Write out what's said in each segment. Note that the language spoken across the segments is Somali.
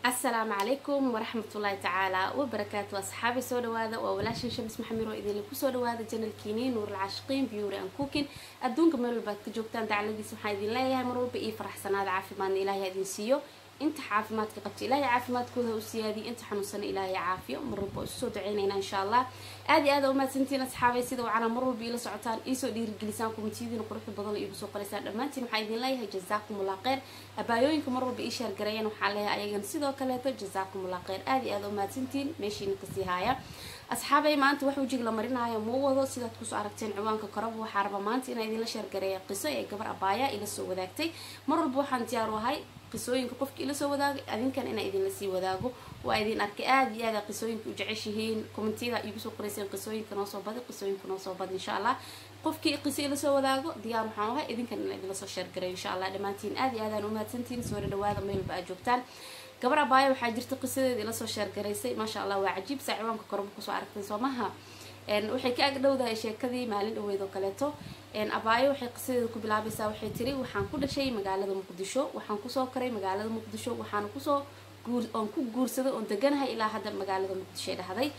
asalaamu calaykum waraxmatullaahi tacaala wabarakaatu asxaabi soo dhawaada waa walaashan shamis maxamiro idinla kusoo dhawaada janalkiini nuurul caashiqiin beauty and cooking adduunka meel walbaad ka joogtaan dacladiis waxaan idin leeyahay mar walba iyo faraxsanaada caafimaadna ilaahay idin siiyo inta caafimaadka qabta ilaahay caafimaadkooda u siyaadiyo inta xanuunsana ilaahay caafiyo mar walba isu soo duceynayna insha allah aad iyo aad aa umahadsantiin asxaabay sida wacana mar walba iila socotaan iisoo dhiirigelisaan kumitiyadiina quruxda badan iigu soo qoraysaan dhammaantiin waxaa idin leeyahay jazaakumullah kheyr abaayooyinka mar walba ii sheergareeyeen waxaa leeyahay ayagan sidoo kaleeto jazaakumullah kheyr aad iyo aad aa umahadsantiin meeshiina kasii haaya asxaabay maanta wax wejig la marinaayo ma wado sidaad kusoo aragteen ciwaanka koraba waxaa raba maanta inaa idinla sheergareeya qiso ee gabar abaaya ila soo wadaagtay mar walba waxaan diyaar u ahay qisooyinka qofka ila soo wadaagay adinkan inaa idinla sii wadaago waa idin arkay aada iyo aada qisooyinka u jeceshihiin commentiyada igu soo qorayseen qisooyinka noo soo badi qisooyinka noo soo badi insha allah qofkii qiso ila soo wadaago diyaar waxaan ahay idinkan inaa idinla soo sheergareeyo insha allah dhammaantiin aada iyo aadaan umahadsantiin soo dhawaada meel walba aad joogtaan gabar abaaya waxaa jirta qisadeeda ila soo sheergaraysay maasha allah waa cajiib saa ciwaanka korba kusoo aragtay soo maha waxay ka ag dhowdahay sheekadii maalin dhaweyd oo kaleeto abaayo waxay qisadeeda ku bilaabaysaa waxay tiri waxaan ku dhashay magaalada muqdisho waxaan kusoo koray magaalada muqdisho waxaan kusoo oon ku guursaday oon deganahay ilaa hadda magaalada muqdisho ay dhahday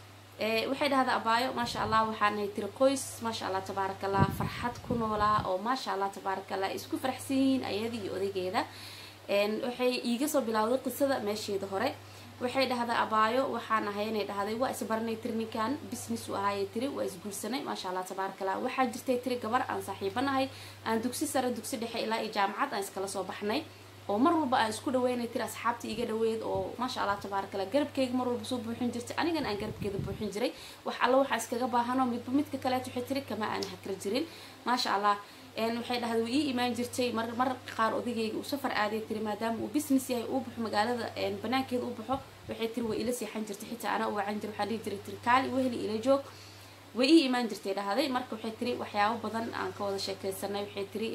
waxay dhahday abaayo maasha allah waxaan ahay tiri qoys maasha allah tabaarakallah farxad ku noolaa oo maasha allah tabaarakallah isku faraxsan yihiin ayada iyo odaygeeda waxay iiga soo bilowday qisada meesheeda hore waxay dhahday abaayo waxaan ahay inay dhahday waa isbaranay tiri ninkan business u ahaayay tiri waa isguursanay maasha allah tabaarakallah waxaa jirtay tiri gabar aan saaxiibanahay aan dugsi sare dugsi dhexe ilaa iyo jaamacad aan iskala soo baxnay oo mar walba aan isku dhaweynay tiri asxaabta iga dhaweyd oo maasha allah tabaarakallah garabkeyga mar walba soo buuxin jirtay anigan aan garabkeeda buuxin jiray wax alla waxaa iskaga baahano midba midka kaleet waxay tiri kama aan hakra jirin maasha allah waxay dhahday way ii imaan jirtay mar mar qaar odagayga uu safar aaday tiri maadaama uu business yahay uu baxo magaalada banaankeeda u baxo waxay tiri way ila seexan jirtay xitaa anaa u wacan jira waxaa dhihi jiray tiri kaali weheli ila joog way ii imaan jirtay dhahday marka waxay tiri waxyaabo badan aan ka wada sheekeysanay waxay tiri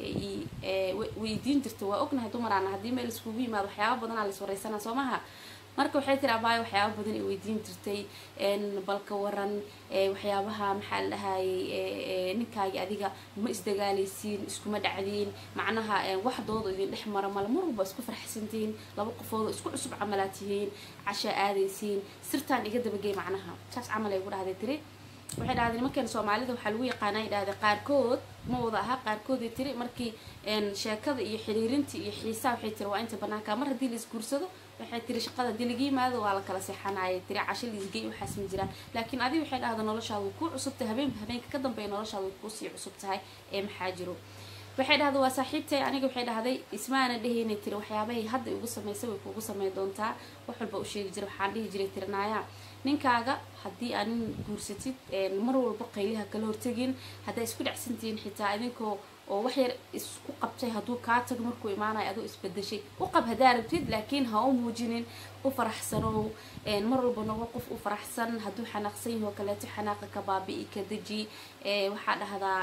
weydiin jirtay waa ognahay dumaraana haddii meel iskugu yimaado waxyaabo badan aa la iswareysanaa soo maha marka waxay tiri abaayo waxyaaba badan ay weydiin jirtay balka waran waxyaabaha maxaa la dhahayay ninkaagi adiga ma isdagaalaysiin iskuma dhacdiin macnaha waxdooda idin dhex mara male mar walba isku farxsantihiin laba qofoodoo isku cusub camalaad tihiin cashaa aadaysiin sirtaan iga dabagey macnaha saas camal ay ugu dhahday tiri waxay dhahday nimankeena soomaalida waxaa lagu yaqaana ay dhahday qaarkood ma wada aha qaarkooday tiri markii sheekada iyo xiriirintii iyo xiisaa waxay tiri waa inta banaanka mar haddii la isguursado waxay tiri shaqada haddii laga yimaado waa la kala seexanayay tiri casho liisgey waxaas ma jiraan laakiin adiga waxay dhahda noloshaada way kuu cusub tahay habeenba habeenka ka dambeeya noloshaada way kuusii cusub tahay ee maxaa jiro waxay dhahday waa saaxiibtay aniga waxay dhahday ismaana dhehaynay tiri waxyaabahay hadda igu samaysay way kuugu sameyn doontaa wax walba u sheegi jiray waxaan dhihi jiray tiri naaya ninkaaga haddii aa nin guursatid mar walba qayliha kala hortegin haddaa isku dhacsantihiin xitaa idinkoo oo wax yar isku qabtay hadduu kaa tago markuu imaanayo adoo isbedeshay u qab haddaa rabtid laakiin ha u muujinin u faraxsanow mar walba noqo qof u faraxsan hadduu xanaaqsan yaho kaleeto xanaaqa ka baabi'i ka deji waxaa dhahdaa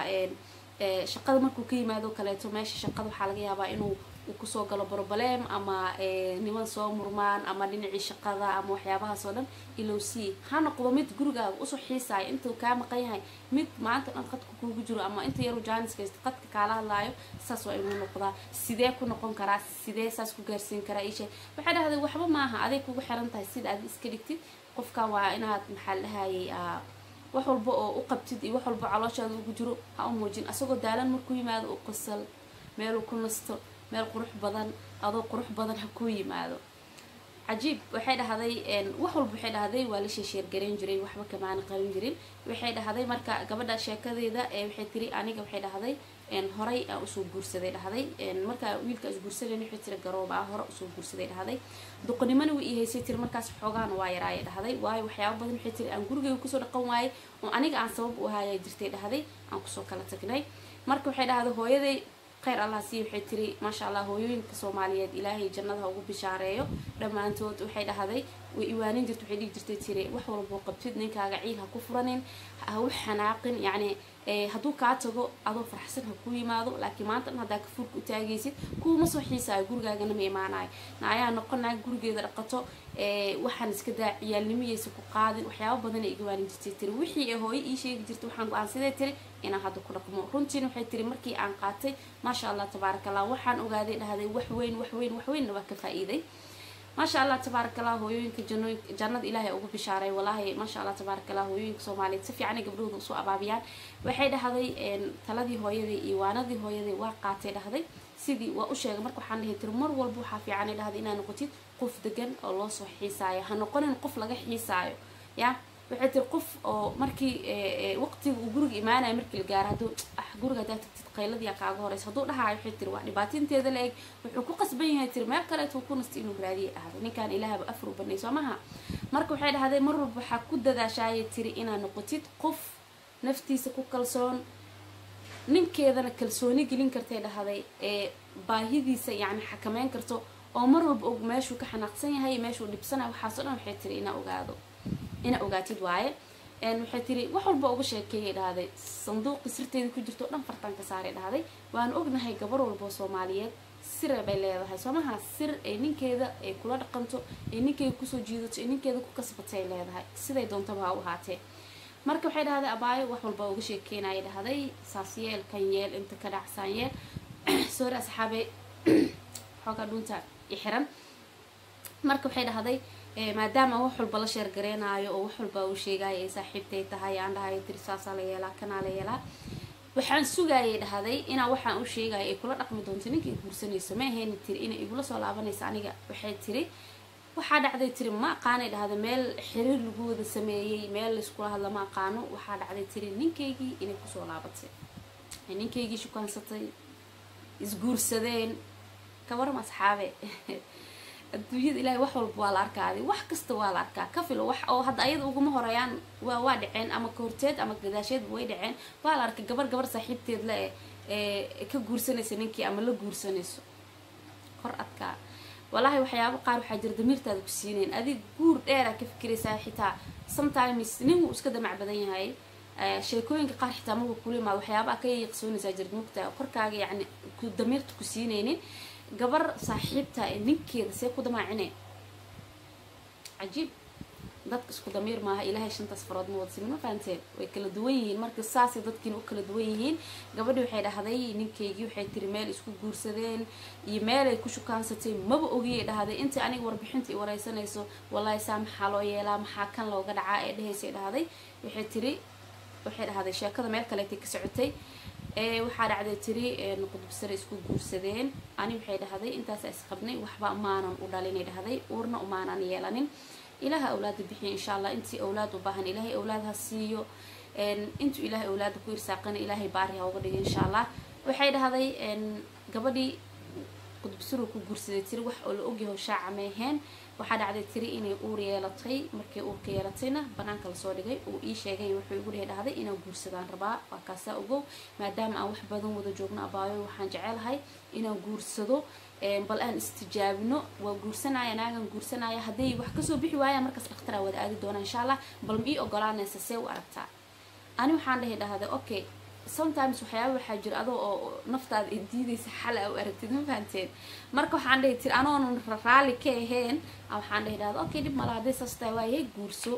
shaqada markuu ka yimaado kaleeto meesha shaqada waxaa laga yaabaa inuu uu kusoo galo broblem ama niman soo murmaan ama dhinacii shaqada ama waxyaabahaas oo dhan ilow sii ha noqdo mid gurigaaga usoo xiisaayo intuu kaa maqan yahay mid maanta dhan qadka kuugu jiro ama inta yaru jaaniska qadka kaala hadlaayo saas waa inuu noqdaa sidee ku noqon karaa sidee saas ku gaarsiin karaa ishe waxay dhahday waxba maaha aday kugu xiran tahay sida aad iska dhigtid qofkan waa inaad maxaa dhahayay wax walba oo u qabtid iyo wax walba calooshaada ugu jiro ha u muujin asagoo daalan markuu yimaado u qosal meeluu ku nasto meel qurux badan adoo qurux badan ha kuu yimaado cajiib waxay dhahday wax walba waxay dhahday waa la sheesheergarayn jiray waxba kamaana qarin jirin waxay dhahday marka gabadha sheekadeeda waxay tiri aniga waxay dhahday horay aan usoo guursaday dhahday markaa wiilka is guursadan waxay tiri garooba ah hore usoo guursaday dhahday doqonimana way ii haysay tiri markaas xoogaana waa yaraaya dhahday waayo waxyaaba badan waxay tiri aan gurigeyga kusoo dhaqan waayay oo aniga aan sabab u ahaaya jirtay dhahday aan kusoo kala tagnay marka waxay dhahday hooyaday kheyr allah sii waxay tiri maasha allah hooyooyinka soomaaliyeed ilaahay jannada ha ugu bishaareeyo dhammaantood waxay dhahday way iwaanin jirta waxay dhihi jirtay tiri wax walboo qabtid ninkaaga ciil ha ku furanin ha u xanaaqin yacni hadduu kaa tago adoo faraxsan ha kuu yimaado laakiin maanta dhan haddaa kafuurka u taagaysid kuwuma soo xiisaayo gurigaagana ma imaanayo naayaa noqonaa gurigeeda dhaqato waxaan iska daa ciyaalnimayaysa ku qaadin waxyaaba badan ay iga waanin jirtay tiri wixii ee hooyo ii sheegi jirtay waxaan go-aansadee tiri inaan hadda ku dhaqmo runtiina waxay tiri markii aan qaatay maasha allah tabaaraka allah waxaan ogaaday dhahday wax weyn wax weyn wax weynna waa ka faa-iiday maasha allah tabaaraka allah hooyooyinka janooyin jannada ilaahay ugu bishaaray walaahi maasha allah tabaaraka allah hooyooyinka soomaaliyeed si fiicanay gabdhahooda usoo abaabiyaan waxay dhahday taladii hooyaday iyo waanadii hooyaday waa qaatay dhahday sidii waa u sheegay marka waxaan dhahay tiri mar walba waxaa fiican ay dhahday inaa noqotid qof degan oo loo soo xiisaayo ha noqonin qof laga xiisaayo ya waxay tiri qof oo markii waqtiga uu guriga imaanayo markii la gaaro hadduu ah guriga haddaa tagtid qayladii kaaga horeysa hadduu dhahayo waxay tiri waa dhibaatinteeda la eg wuxuu ku qasban yahay tiri meel kaleetuu ku nasta inuu raadiyay dhahday ninkan ilaahaba afar u banay soo maha marka waxay dhahday mar walba waxaa ku dadaashaayay tiri inaad noqotid qof naftiisa ku kalsoon ninkeedana kalsooni gelin kartay dhahday ee baahidiisa yacni xakameyn karto oo mar walba og meeshuu ka xanaaqsan yahay meeshuu dhibsanayo waxaasoo dhan waxay tiri inaa ogaado inaa ogaatid waaye waxay tiri wax walba uga sheekeeyay dhahday sanduuqii sirteedii ku jirto o dhan fartaan ka saaray dhahday waanu ognahay gabar walboo soomaaliyeed sire bay leedahay soomaha sir ay ninkeeda ay kula dhaqanto ay ninkeeda kusoo jiidato ay ninkeeda ku kasbatay leedahay siday doontaba ha u ahaatee marka waxay dhahday abaayo wax walba uga sheekeynaya dhahday saas yeel kan yeel inta ka dhacsaan yeel soori asxaabe xoogaa dhuunta ixiran marka waxay dhahday maadaama wax walba la sheergareenaayo oo wax walba uu sheegaayo ay saaxiibtay tahay aan dhahayo tiri saasaa la yeelaa kanaa la yeelaa waxaan sugaayay dhahday inaa waxaan u sheegaya ay kula dhaqmi doonto ninka i guursanayso ma ahayni tiri inay igula soo laabanayso aniga waxay tiri waxaa dhacday tiri ma aqaanay dhahday meel xiriir lagu wada sameeyey meel laiskula hadla ma aqaano waxaa dhacday tiri ninkaygii inay kusoo laabatay ninkaygii shukaansatay isguursadeen ka waram asxaabe adduunyada ilaahay wax walba waa la arkaadi wax kasta waa la arkaa ka filo wax oo hadda ayada uguma horeeyaan waa waa dhaceen ama kahorteed ama gadaasheedba way dhaceen waa la arkay gabar gabar saaxiibteed le ee ka guursanaysa ninkii ama la guursanayso kor adkaa wallaahi waxyaabo qaar waxaa jira damiirtaada ku siinayn adig guur dheera ka fikiraysaa xitaa sometimes nin wuu iska damac badan yahay sheekooyinka qaar xitaa marka kula imaado waxyaabaa ka yaqsoonaysaa jirta mugta korkaaga yacni ku damiirta ku siinaynin gabar saaxiibta ee ninkeeda see ku damaacine cajiib dadka isku damiir maaha ilaahay shantaas farood ma wadsimin ma fahanteen way kala duwan yihiin marka saasay dadkiina u kala duwan yihiin gabadhi waxay dhahday ninkaygii waxay tiri meel isku guursadeen iyo meelay ku shukaansatay maba ogiyay dhahday intii aniga warbixinta i wareysanayso wallaahi saa maxaa loo yeelaa maxaa kan looga dhacaa ee dhahaysay dhahday waxay tiri waxay dhahday sheekada meel kaleetay ka socotay waxaa dhacday tiri qudubsare isku guursadeen ani waxay dhahday intaasa isqabnay waxba maanan u dhalinay dhahday uurna umaanan yeelanin ilaaha awlaada bixiya insha allah intii awlaad u baahan ilaahay awlaad ha siiyo intuu ilaahay awlaada ku irsaaqana ilaahay baari ha uga dhiga insha allah waxay dhahday gabadhii qudubsaro ku guursaday tiri wax oo la ogyaho shaaca meeheen waxaa dhacday tiri inay uur yeelatay markay uurka yeelatayna banaanka lasoo dhigay uu ii sheegay wuxuu igu dhihi dhahday inaan guursadaan rabaa waa kaasaa ogow maadaama aan wax badan wada joogno abaayo waxaan jecelahay inaan guursado bal aan istijaabino waa guursanaya naagan guursanaya hadday wax kasoo bixi waayaan markaas dhakhtaraa wada aadi doona insha allah bal ma ii ogolaanaysa see u aragtaa ani waxaan dhahi dhahday okay sometimes waxyaaba waxaa jira adoo oo naftaada ay diidaysa xal a u aragtid ma fahanteen marka waxaan dhahi tiri anoonan raali ka ahayn waxaan dhahi dhahda okay dhib mala hadday saas tahay waayahay guurso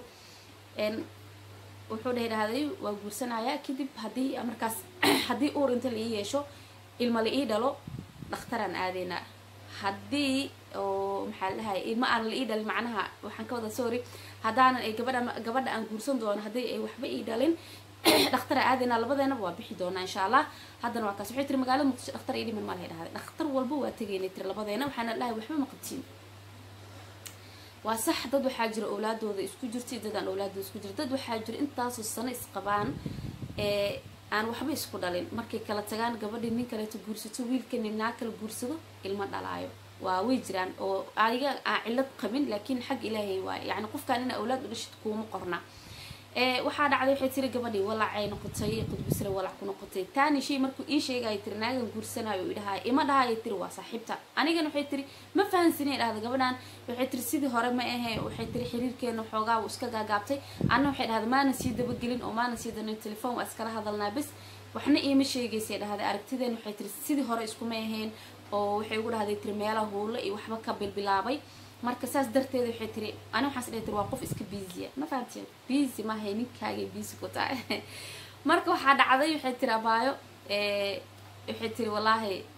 wuxuu dhahi dhahday waa guursanaya kadib haddii markaas haddii uur inta la ii yeesho ilma la ii dhalo dhakhtaraan aadeynaa haddii oo maxaa la dhahay ilma aan la ii dhalin macnaha waxaan ka wada sorry haddaanan ay gabadha gabadha aan guursan doono haddii ay waxba ii dhalin dhakhtara aadayna labadeenaba waa bixi doonaa insha allah haddana waa kaas waxay tiri magaalada muqdisho dhakhtar ii dhiman malahay dhahday dhakhtar walba waa tegaynay tiri labadeena waxaana dhahay waxba ma qabtiin waa sax dad waxaa jira awlaadooda isku jirta iyo dad aan awlaadooda isku jira dad waxaa jira intaasoo sano isqabaan ee aan waxba isku dhalin markay kala tagaan gabadhii nin kaleeto guursato wiilkani naa kala guursado ilma dhalaayo waa way jiraan oo adiga aan cillad qabin laakiin xag ilaahay waaye yacni qofkaan ina awlaad u dhashid kuuma qorna waxaa dhacday waxay tiri gabadhii walacay noqotay qudbisre walac ku noqotay taani shay markuu ii sheegaya tiri naagan guursanayo u idhahay ima dhahayo tiri waa saaxiibta anigana waxay tiri ma fahansinay dhahda gabadhan waxay tiri sidii hore ma ahe waxay tiri xiriirkeena xoogaa wuu iska gaagaabtay anna waxay dhahda maanan sii dabagelin oo maanan sii danin telefoon waa iskala hadalnaa bes waxna iima sheegaysay dhahday aragtideen waxay tiri sidii hore iskuma ahayn oo waxay ugu dhahday tiri meelaha huulo iyo waxba ka bilbilaabay marka saas darteeda waxay tiri ani waxaas dhihi tiri waa qof iska biisiya ma fahanteen biisi maahay ninkaagay biisi ku tahay marka waxaa dhacday waxay tiri abaayo waxay tiri wallaahi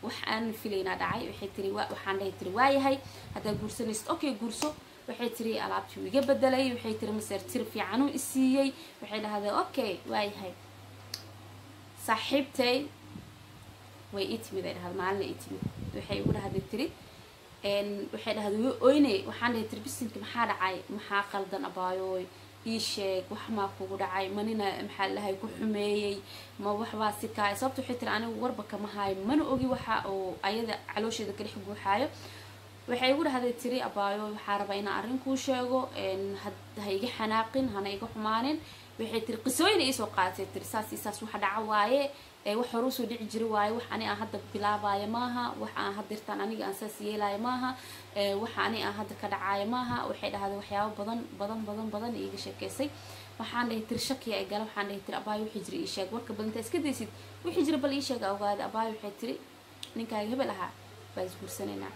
wax aan filaynaa dhacay waxay tiri waxaan dhahay tiri waayahay haddaa guursanaysid okay guurso waxay tiri alaabtii uu iga bedelay waxay tiri maseer tir fiicanuu isiiyey waxay dhahday okay waayahay saaxiibtay way ii timid ay dhahday maalina ii timid waxay igu dhahday tiri waxay dhahday way oynay waxaan dhahay tiri bisinka maxaa dhacay maxaa qaldan abaayooy ii sheeg wax maa kugu dhacay manina maxaa lahay ku xumeeyey ma waxbaa si kaay sababta waxay tiri anigu warba kama haayo mana ogi waxa uu ayada caloosheeda ka dhex guuxaayo waxay igu dhahday tiri abaayo waxaa rabaa inaan arrin kuu sheego ha iga xanaaqin hana iga xumaanin waxay tiri qisooyina iisoo qaadatay tiri saas iyo saas waxa dhaca waaye wax hore usoo dhici jiri waaye wax ani aan hadda bilaabaayo maaha wax aan hadirtaan aniga aan saas yeelaayo maaha waxa ani aan hadda ka dhacaayo maaha waxay dhahday waxyaabo badan badan badan badan iiga sheekeysay waxaan dhahay tiri shakiya ay gala waxaan dhahay tiri abaayo wixii jira ii sheeg warka badanta iska daysid wixii jira bal ii sheega ogaada abaayo waxay tiri ninkaaga hebel ahaa baa isguursanaynaa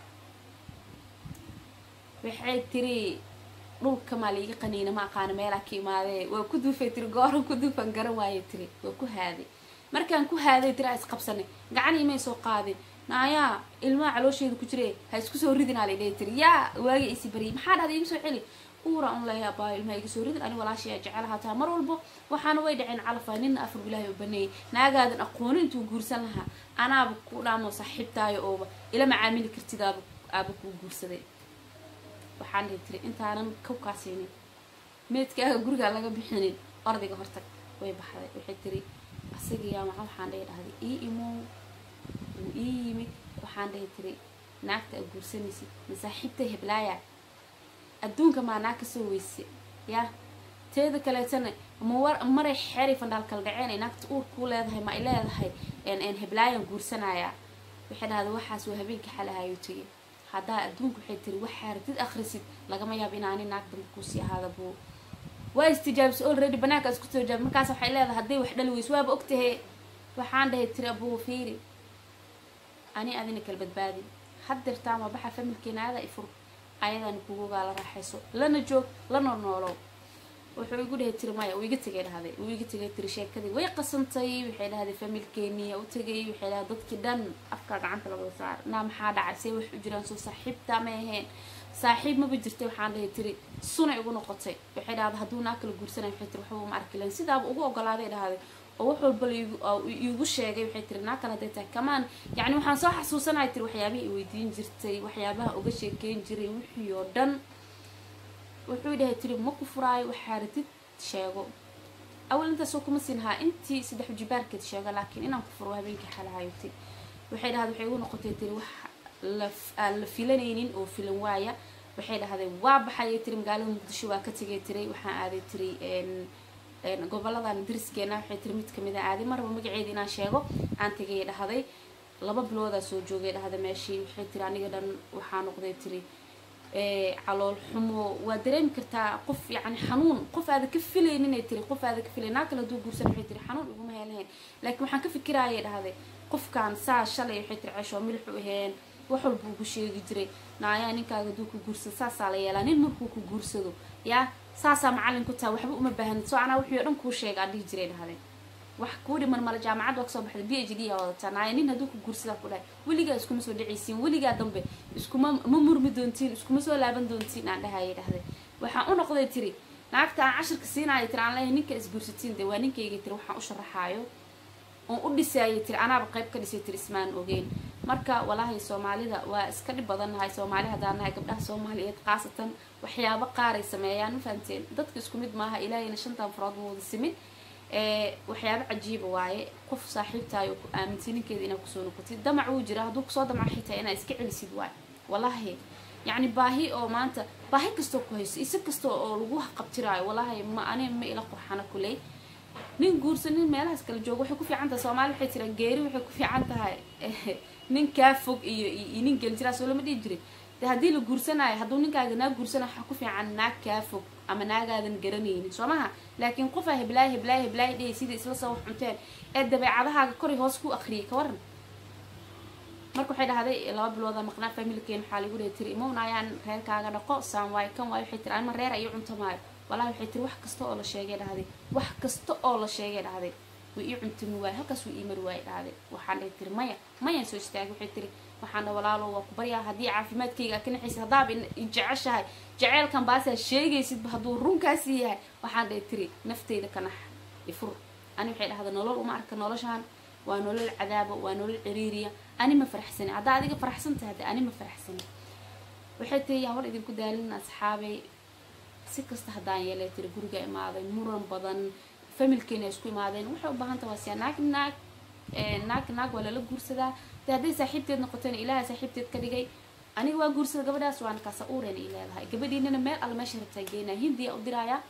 waxay tiri dhulka maa liiga qaniina ma aqaana meelaa ka imaadee waa ku duufay tiri gooran ku duufan garan waaye tiri waa ku haaday markaan ku haaday tiri aa isqabsanay gacan imay soo qaadin naayaa ilmaha caloosheeda ku jire ha isku soo ridinaa lay dhahi tiri yaa waaga isi baryay maxaa dhahday igu soo celi uura un leeya abaayo ilmaha iga soo ridin ani walaashay jecelahaa taa mar walbo waxaana way dhaceen calafaa nina afar bilaahi u baneeyay naagaadan aqooni intuu guursan lahaa anaaba ku dhaamo saaxiibtaayo ooba ila macaamili kartid aaba aaba kuu guursaday waxaan dhihi tiri intaanan kawkaasiinin meedkaaga gurigaa laga bixinin ordayga hortag way baxday waxay tiri asigayaa maca waxaan dhahi dhahday ii imow wuu ii yimid waxaan dhahi tiri naagta a guursanaysid masaaxiibta heblaaya adduunka maa naag kasoo weyse yaa teeda kaleetana mawar maray xeeray fandhaal kala dhaceen ay naagta uur kuu leedahay ma ay leedahay heblaayan guursanayaa waxay dhahday waxaas waa habeenka xalahayo tegay haddaa adduunka waxay tiri waxaa rabtid akhrisid lagama yaabo inaani naag dambe kuusii ahaada buu waa istijaabisay already banaanka isku soo jaab markaas waxay leedahay hadday wax dhali weyso waaba ogtahe waxaan dhahay tiri abuu fiiri ani adina kala badbaadi haddeertaan waa baxa familkeena aada ifur ayadana kugugaa la raaxayso lana joog lana noolow wuxuu igu dhahay tiri maya uu iga tegay dhahday uu iga tegay tiri sheekadii way qasantay waxay dhahday familkeeniya u tegay waxay dhahday dadkii dhan afkaa gacanta lagada saar naa maxaa dhacay see wax u jiraan soo saaxiibta ma aheen saaxiib maba jirtay waxaan dhahay tiri sunay ugu noqotay waxay dhahday hadduu naa kala guursanay waxay tiri waxba ma arki lahayn sidaaba ugu ogolaaday dhahday oo wax walba iigu sheegay waxay tiri naa kale haday tahay kamaan yacni waxaan soo xasuusanaya tiri waxyaabaha i weydiin jirtay waxyaabaha uga sheekeyn jiray wixii oo dhan wuxuu dhahay tiri ma ku furaayo waxaa ratid sheego awal intaasoo kuma siin lahaa intii saddex jibaarkeed sheego laakiin inaan ku furo habeenkii xalahayo tiri waxay dhahday waxay ugu noqotay tiri wax aan la filanaynin oo filan waaya waxay dhahday waa baxayay tiri magaalada muqdisho waa ka tegay tiri waxaan aaday tiri goboladan dariskeena waxay tiri mid kamid a aaday marba magaceeda inaan sheego aan tegay dhahday laba biloodaa soo joogay dhahday meeshii waxay tiri aniga dhan waxaa noqday tiri calool xumo waa dareemi kartaa qof yani xanuun qof aada ka filayninay tiri qof aada ka filay naa kale haduu guursan waxay tiri xanuun iguma helahayn laakiin waxaan ka fikiraayay dhahday qofkan saa shalay waxay tiri ceshoo milixu aheen wax walba ugu sheegi jiray naayaa ninkaaga haduu ku guursado saasaa la yeelaa nin markuu ku guursado yaa saasaa macallin ku taha waxba uma baahanid soo anaa wixii o dhan kuu sheega aan dhihi jiray dhahday wax kuu dhiman male jaamacad waa kasoo baxday b h d aa wadataa naaya nin hadduu ku guursadaa ku dhahay weligaa iskuma soo dhacaysiin weligaa dambe iskuma ma murmi doontiin iskuma soo laaban doontiin aan dhahayay dhahday waxaan u noqday tiri naagta aan cashirka siinaayo tiri aan leeyahay ninka isguursatiin de waa ninkayga tiri waxaan u sharaxaayo oon u dhisaayay tiri anaaba qayb ka dhisay tiri ismaan ogeyn marka walaahi soomaalida waa iska dhib badan nahay soomaali haddaan nahay gabdhaha soomaaliyeed khaasatan waxyaabo qaaray sameeyaan ma fahamteen dadka isku mid maaha ilaahayna shantan farood ma wada simin waxyaabo cajiiba waaye qof saaxiibtaayo ku aamintay ninkeeda inaad kusoo noqotid damac wuu jira hadduu kusoo damaco xitaa inaad iska celisid waay wallaahi yacni baahi oo maanta baahi kastoo ku hayso isa kasta oo lagu qabtiraayo wallaahi ma ani ma ila qurxana kuley nin guursan nin meelahaas kala joogo waxay ku fiican tahay soomaali waxay tiraan geeri waxay ku fiican tahay nin kaa fog iyo iyo nin geli jiraa soo lama dhihi jirin de haddii la guursanayo hadduu ninkaaga naag guursanayo waxaa ku fiican naag kaa fog ama naagaadan garanaynin soo maha laakiin qofaa heblaay heblaay heblaay dhehey sidai isla soo wax cunteen ee dabeecadahaaga koray hoos ku akriyay ka waran marka waxay dhahday laba bilooda maqnaa familkeen waxaa lagu dhahay tiri imowna ayaan reerkaaga dhaqo saan waayo kan waayo waxay tiri anima reer iyo cunto maayo walahi waxay tiri wax kasta oo la sheegay dhahday wax kasta oo la sheegay dhahday wuu ii cuntami waaye halkaas wuu ii mari waaye dhahday waxaan dhihi tiri maya mayaan soo istaagay waxay tiri waxaana walaalo waa ku baryaa haddii caafimaadkayga aa ka naxaysid haddaaba jeceshahay jeceelkan baasaa sheegaysidba hadduu runkaasi yahay waxaan dhihi tiri nafteyda ka nax ifur ani waxay dhahda nolol uma arka noloshaan waa nolol cadaaba waa nolol ciriiriya ani ma faraxsani haddaa adiga faraxsan tahay de ani ma faraxsani waxay tiri yaan war idinku daalin asxaabay si kasta haddaan yeelay tiri guriga imaaday muran badan familkeena isku imaadeen waxay u baahan taha waa siya naag naag naag naag waa lala guursadaa de hadday saaxiibteed noqotona ilaaha saaxiibteed ka dhigay aniga waa guursada gabadhaas waana kaasa uureen ay leedahay gabadhiinana meel alla meesha rabtaa geynaa hindiya u diraayaa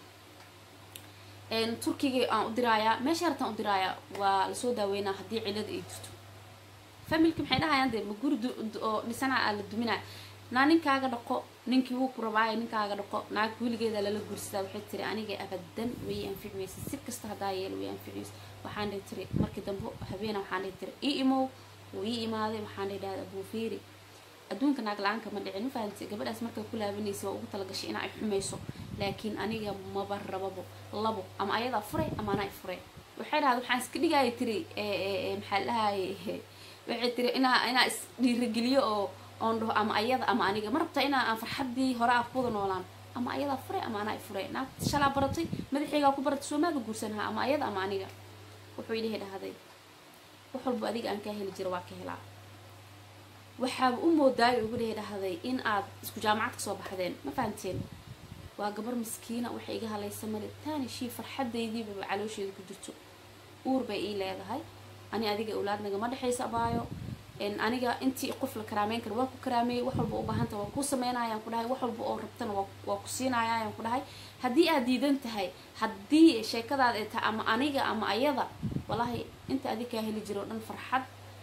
turkiga aan u diraayaa meesha rabtaan u diraayaa waa lasoo daaweynaa haddii cilada ay jirto familki maxay dhahayaan dee ma guri oo dhisana aa la duminaya naa ninkaaga dhaqo ninkii wuu ku rabaayo ninkaaga dhaqo naag weligeeda lala guursadaa waxay tiri aniga abadan way anfici weysa si kasta haddaa yeela way anfici weysa waxaan dhihi tiri markii dambe habeena waxaan dhihi tiri ii imow wuu ii imaaday waxaan dhihi dhahda abuufiiri adduunka naag la-aanka ma dhicin ma fahamtay gabadhaas markay ku laabanaysa waa ugu talagashay inaa ay xumayso laakiin aniga maba rababo labo ama ayadaa furay ama anaa furay waxay dhahda waxaan iska dhigaya tiri maxaa dhahaye waxay tiri inaa inaa is dhiirageliyo oo oon dhaho ama ayada ama aniga ma rabta inaa aan farxaddii hore ah kuwada noolaan ama ayadaa furay ama anaa furay naag shalaa baratay madaxeygaa ku baratay soo maaga guursanaha ama ayada ama aniga wuxuu ilahi dhahday wax walba adiga aan kaa heli jira waa ka helaa waxaaba u moodaayo ugu dhihi dhahday in aad isku jaamacad kasoo baxdeen ma fahamteen waa gabar miskiina waxay iga halaysa male taani shii farxadaydiibaba caloosheeda ku jirto uur bay ii leedahay ani adiga awlaad nagama dhexaysa abaayo aniga intii qof la karaameyn kara waa ku karaameeyey wax walba u baahanta waa kuu sameynayaan ku dhahay wax walba oo rabtana waa ku siinayayaan ku dhahay haddii aad diidan tahay haddii sheekadaad ay tahay ama aniga ama ayada wallaahi inta adig kaa heli jiro o dhan farxad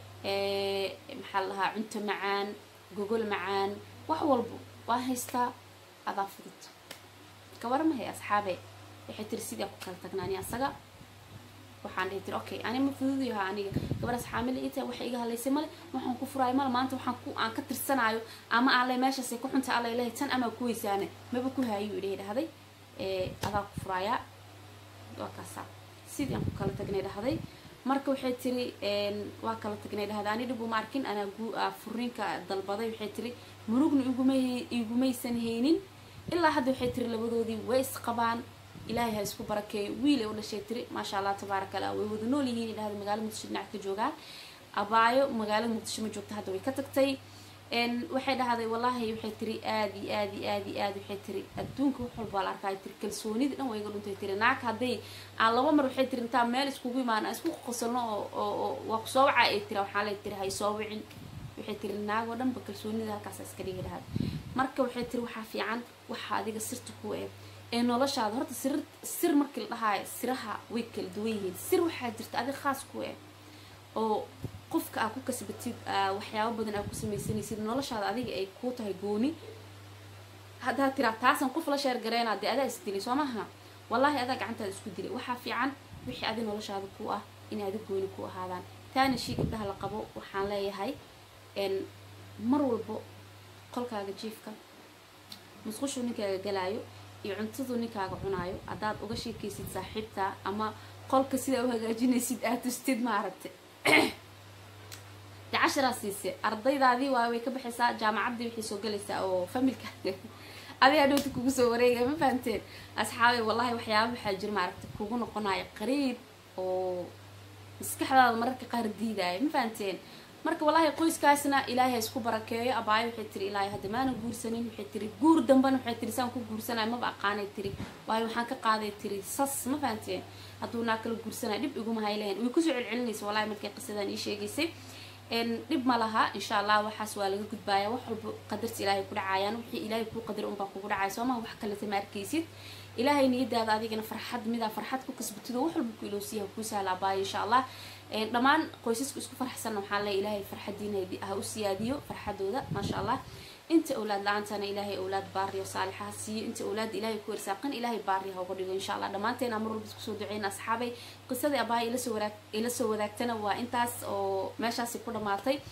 maxaa la dhahaa cunto macaan gogol macaan wax walba waa haystaa adaa fudud kawaramahay asxaabe waxay tiri sidii ku kala tagnaani asaga waxaan dhihi tiri okay ani ma fududayaha aniga gabadhaas xaamila ii tahay waxay iga halaysay male waxaan ku furaayo male maanta waxaan ku aan ka tirsanaayo ama alle meeshaasay ku xunta alla ilahay tan amaa ku weysaane maba ku haayuu idhahay dhahday adaa ku furaayaa waa kaasaa sidii aan ku kala tagnay dhahday marka waxay tiri waa kala tagnay dhahday ani dhib uma arkin anaa gu furiinka dalbaday waxay tiri murugna iguma igumaysan haynin ilaa hadda waxay tiri labadoodii way isqabaan ilaahay ha isku barakeeyo wiil ay u dhashay tiri maasha allah tabaaraka allah way wada nool yihiin dhahday magaalada muqdisho dhinac ka joogaan abaayo magaalada muqdisho ma joogta hadda way ka tagtay waxay dhahday wallaahi waxay tiri aad iyo aad iyo aad iyo aad waxay tiri adduunka wax walba la arkaay tiri kalsoonida dhan waa iga dhuntay tiri naag hadday aan laba mar waxay tiri intaa meel iskugu imaan aan isku qosolno oo oo waa ku soo wacaa ay tiri waxaa lay tiri hay soo wicin waxay tiri naag oo dhanba kalsoonida halkaas iska dhigi dhahday marka waxay tiri waxaa fiican waxa adiga sirta ku eeg ee noloshaada horta sir sir markii la dhahaayo siraha way kala duwan yihiin sir waxaa jirta adiga khaas ku eeg oo qofka aa ku kasbatid waxyaabo badan aa ku samaysanaysid noloshaada adiga ay kuu tahay gooni haddaad tiraa taasan qof la sheer gareynaa dee adaa isdilay soo maha wallaahi adaa gacantaada isku dilay waxaa fiican wixii adi noloshaada ku ah inay adi gooni ku ahaadaan taana shii gabdhaha la qabo waxaan leeyahay mar walbo qolkaaga jiifka musqushu ninkaaga galaayo iyo cuntadu ninkaaga cunaayo haddaad uga sheekaysid saaxiibta ama qolka sidaa u hagaajinaysid aad tustid maaragta de casharaa siise ardaydaadii waa way ka baxaysaa jaamacaddii waxay soo galaysaa oo familka adi adhowta kugu soo wareegaya ma fahamteen asxaabay wallahi waxyaaba waxaa jira maaragta kugu noqonayo qariib oo maskaxdaada mararka qaar diidaayo ma fahamteen marka wallaahi qoyskaasna ilaahay ha isku barakeeyo abaayo waxay tiri ilaahay hadda maana guursanin waxay tiri guur dambana waxay tiri saan ku guursanayo maba aqaanay tiri waayo waxaan ka qaaday tiri sas ma fahamteen hadduu naa kala guursanayo dhib iguma haylayan way kusoo celcelinaysa wallahi markay qisadan ii sheegaysay dhib ma laha insha allah waxaas waa laga gudbaaya wax walba qadarta ilaahay ku dhacayaan wixii ilaahay kuu qadar unbaa kugu dhacaya sooma wax kaleta ma arkaysid ilaahay niyadaada adigana farxad midaa farxad ku kasbatido wax walba ku iloosiya kuu sahlaabaayo insha allah dhammaan qoysaska isku farxsanna waxaan leeya ilaahay farxadiina ha u siyaadiyo farxadooda maasha allah inta awlaad la-aantana ilaahay awlaad baariyo saalixa ha siiyo inta awlaadda ilaahay ku irsaaqan ilaahay baari ha uga dhigo insha allah dhammaanteena mar walba isku soo duceyna asxaabay qisadii abahay ila soo wadaag ila soo wadaagtana waa intaas oo meeshaasi ku dhamaatay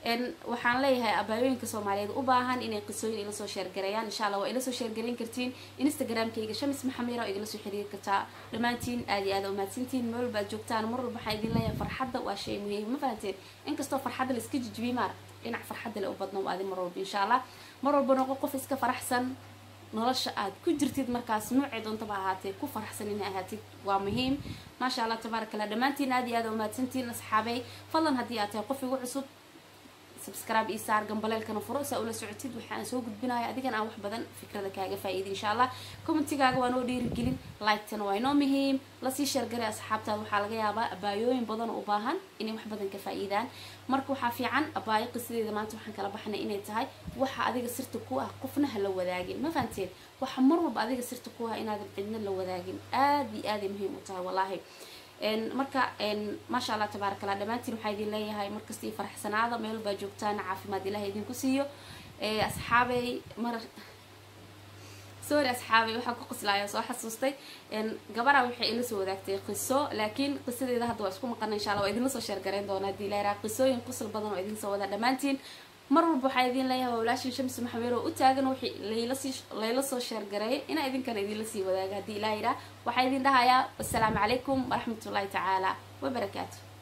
waxaan leeyahay abaayooyinka soomaaliyeed u baahan inay qisooyin ila soo sheergareeyaan insha allah waa ila soo sheergareyn kartiin instagramkayga shamis maxamira oo igala soo xiriiri kartaa dhammaantiin aad iyo aad umahadsantiin meel walba aad joogtaan mar walba waxaan idin leeyahay farxadda waa shay muhiim ma fahanteen inkastoo farxadda la iska jijibiy maar dhinac farxadda le u badno waa adin mar walba insha allah mar walba noqo qof iska faraxsan nolosha aad ku jirtid markaas noocee doontaba ahaatee ku faraxsan inay ahaatid waa muhiim maasha allah tabaaraka allah dhammaantiin aad iyo aad umahadsantiin asxaabey fadlan haddii aad tahay qof igu cusub subscribe iyo saar gambaleelkana furo saa ula socotid waxaan soo gudbinaya adigan aan wax badan fikrada kaaga faa'iida insha allah commentigaaga waa noo dhiirigelin like-tana waa inoo muhiim lasii sheergaray asxaabtaada waxaa laga yaabaa abaayooyin badan oo u baahan inay wax badan ka faa'iidaan marka waxaa fiican abaayo qisadeeda maanta waxaan kala baxnay inay tahay waxa adiga sirta ku ah qofna ha la wadaagin ma fahanteen waxa mar walba adiga sirta ku ah inaadan cidna la wadaagin aad iyo aaday muhiim u tahay wallaahi marka maasha allah tabaarak allah dhammaantiin waxaa idin leeyahay markasta iyo faraxsanaada meel baa joogtaan caafimaad ilaah idinku siiyo asxaabey mar sorry asxaabey waxaa ku qoslaaya soo xasuustay gabara waxay ila soo wadaagtay qiso laakiin qisadeeda hadda waa isku maqana insha allah waa idinla soo sheergareyn doona hadii la yaraa qisooyin qosol badan oo idin soo wada dhammaantiin mar walba waxaa idin leeyahay waa walaashin shamsi maxamed oo u taagan wixii laylasii layla soo sheergareeyay inaa idinkana idinla sii wadaaga haddii ilaa yidhaah waxaa idin dhahayaa wasalaamu calaykum waraxmatullaahi tacaala wabarakaatu